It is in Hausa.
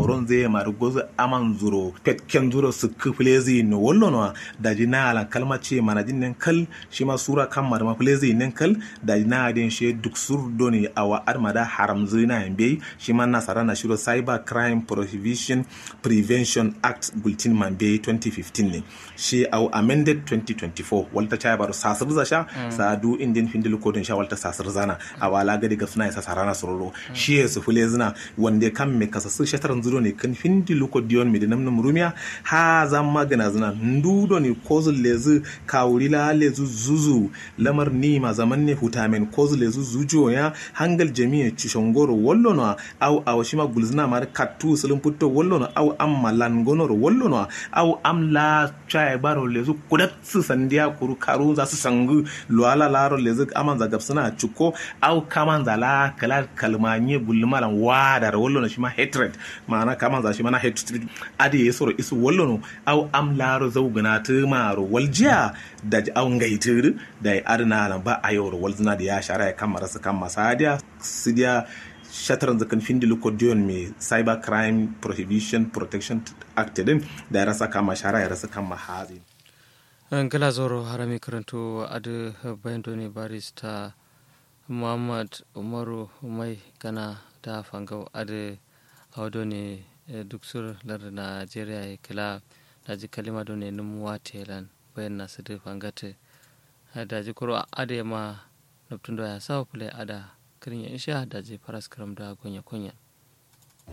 noron zai ma gozo aman zuro petken zuro su kuflezi no wollo no da jina ala kalma ce mana jinnen kal shi ma sura kan ma da maflezi nen kal da jina den she duk sur doni awa armada haram zina yambe shi ma nasara na shiro cyber crime prohibition prevention act bulletin man be 2015 ne shi au amended 2024 walta cha baro sasir za sha sa du indin findil kodin sha walta sasir zana a wala gadi ga suna isa sarana sororo shi ya su fule zina wanda kan me kasa su shataran zuro ne kan findil kodiyon me dinam num rumiya ha zan magana zina ndudo ne kozul lezu kawuri la lezu zuzu lamar ni ma zaman ne hutamen kozul lezu zujo ya hangal jami'a chishongoro wallo no au au shima gulzina mar kattu sulun putto wallo no au am malan gonoro wallo no au am la chai baro lezu kudat su sandiya kuru karu za su sangu luala laro lezu aman za gapsuna chuko au kaman za la kala kalmanye bulmalan wadar wallo no shima hatred ma'ana kaman za shima na hatred adi yesoro isu wallo no au am laro zaugana tumaro waljiya da au ngaitir da arna lan ba ayoro walzina da ya shara ya kamara su kan masadiya sidiya shataran zakan findi lokodiyon mai cyber crime prohibition protection act din da ya rasa kama shara ya rasa kama hazi gala zoro harami karanto adu bayan ne barista muhammad umaru mai gana da fangau adu audo ne duk sur lar najeriya kila da ji kalima do ne numuwa telan bayan nasu da fangate da ji kuro ade ma nuptun da ya sawa pule ada kirin ya insha da je faras karam da gonya kunya